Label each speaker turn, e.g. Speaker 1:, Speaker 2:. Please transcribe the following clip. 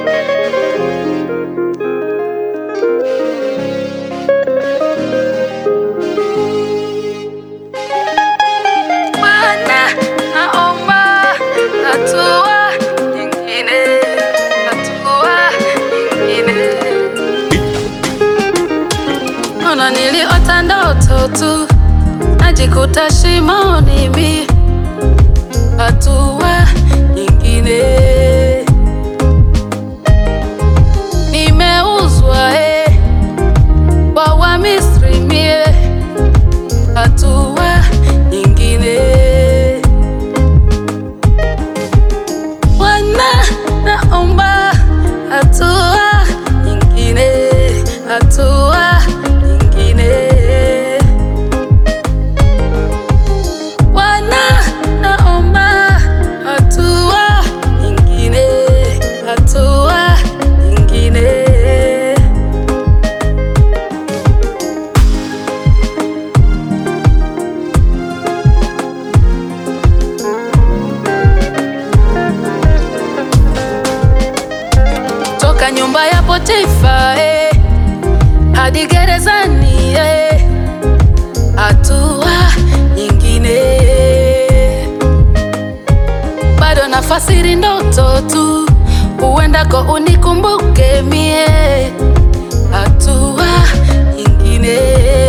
Speaker 1: Bwana, naomba hatua nyingine, hatua nyingine. Ona niliota ndoto tu, najikuta shimoni mi, hatua nyingine. Nimeuzwa eh, kwa Wamisri mie, hatua nyingine. Bwana, naomba hatua nyingine, hatua nyingine. Bwana, naomba hatua nyingine, hatua nyingine. toka nyumba ya Potifa eh, hadi gerezani eh, hatua nyingine. Bado nafasiri ndoto tu, uendako unikumbuke mie, hatua nyingine.